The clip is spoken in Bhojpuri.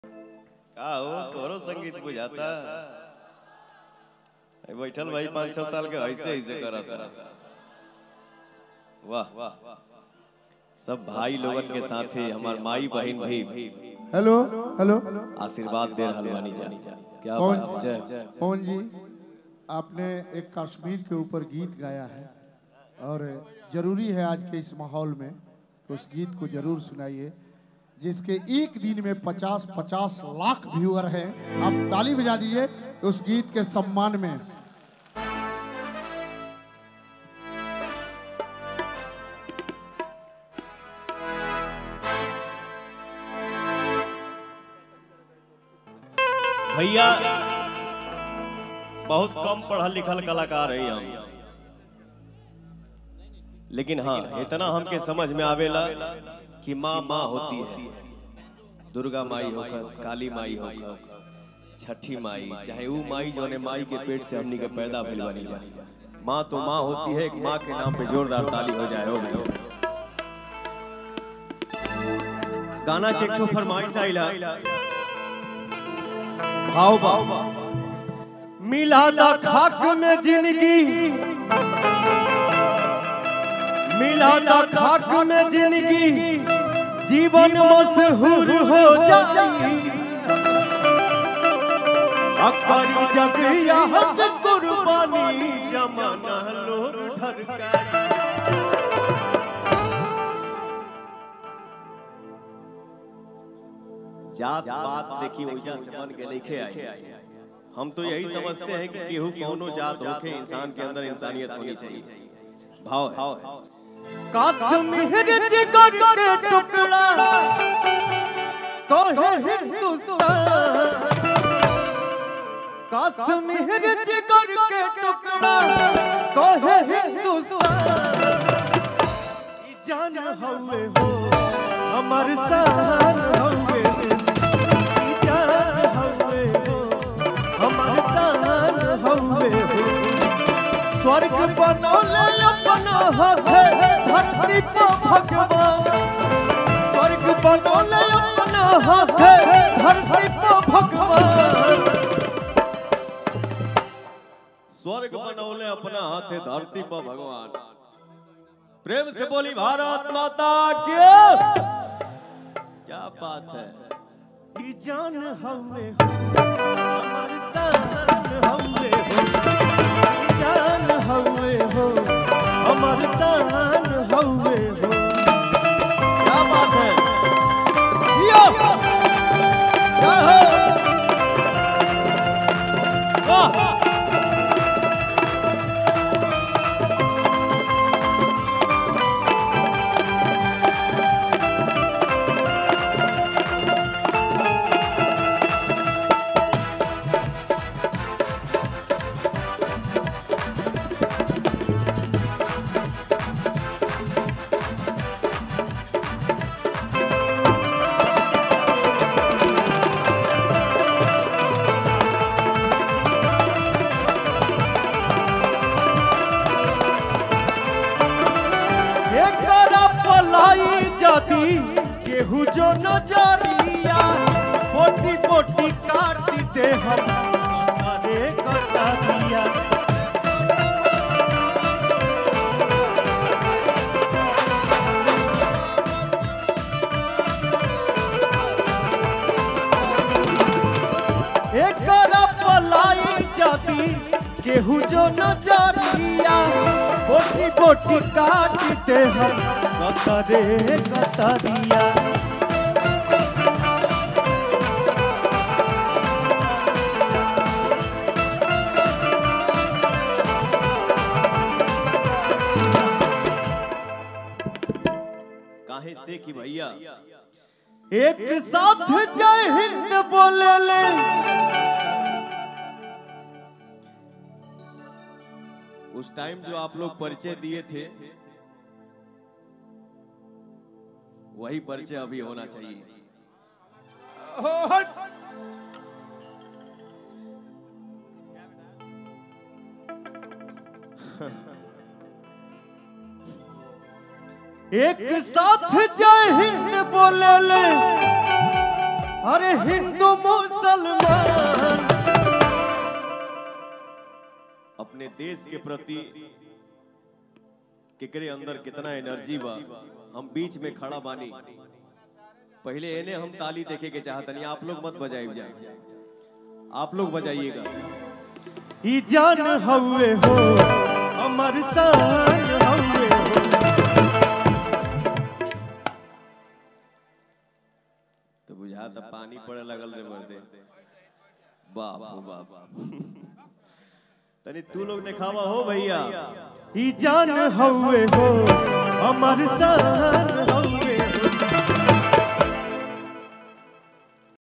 का हो तोरो संगीत बुझाता ए, बैठल भाई पाँच छह साल के ऐसे ऐसे करता वाह सब भाई लोगन के साथ ही हमार माई बहन भी हेलो हेलो आशीर्वाद दे रहल बानी जा क्या कौन बात है जय पवन जी आपने एक कश्मीर के ऊपर गीत गाया है और जरूरी है आज के इस माहौल में कि उस गीत को जरूर सुनाइए जिसके एक दिन में 50 50 लाख व्यूअर हैं आप ताली बजा दीजिए उस गीत के सम्मान में भैया बहुत कम पढ़ल लिखल कलाकार है हम लेकिन हाँ इतना हमके समझ में आवेला कि माँ माँ होती है दुर्गा माई होकस काली माई होकस छठी माई चाहे वो माई जो ने माई के पेट से हमनी के पैदा भइल बनी जा माँ तो माँ होती है एक माँ के नाम पे जोरदार ताली हो जाए हो गए गाना के एक ठो फरमाइश आइला भाव भाव मिला दा खाक में जिंदगी मिला दा खाक में जिंदगी जीवन मशहूर हो जाई अकरी जग याद कुर्बानी जमाना लोर ढरकाई जात बात देखी वजह से बन के लिखे आई हम तो यही समझते हैं कि केहू कौनो जात होके इंसान के अंदर इंसानियत होनी चाहिए भाव है काश्मीर जिगर के टुकड़ा कहे हिंदुस्तान काश्मीर जिगर के टुकड़ा कहे हिंदुस्तान ई जान हवे हो हमर शान हवे ई जान हवे हो हमर शान हवे हो स्वर्ग बनौले अपना हाथे धरती पर भगवान स्वर्ग बनौले अपना हाथे धरती पर भगवान स्वर्ग बनौले अपना हाथे धरती पर भगवान प्रेम से बोली भारत माता की क्या बात है ई जान हवे हो हमार शान हवे हो ई जान हवे हो हमार शान हवे हो क्या बात है जियो क्या हो वाह एकरा पलाई जदी केहू जो नजरिया बोटी बोटी काट दे हम अरे कटा दिया एकरा पलाई जदी केहू जो नजरिया बोटी बोटी काट दे हम कतरे कतरिया काहे से कि भैया एक साथ जय हिंद बोले ले उस टाइम जो आप लोग परिचय दिए थे वही परिचय अभी होना चाहिए एक साथ जय हिंद बोले ले अरे हिंदू मुसलमान अपने देश के प्रति केकरे अंदर कितना एनर्जी बा हम बीच में खड़ा बानी पहले एने हम ताली देखे के चाहतनी आप लोग मत बजाइब जाए आप लोग बजाइएगा ई जान हउए हो अमर शान हउए हो तो बुझा त पानी पड़े लगल रे मर्दे बाप हो बाप तनी तू लोग दिखावा हो भैया ई जान हउए हो अमर शान हउए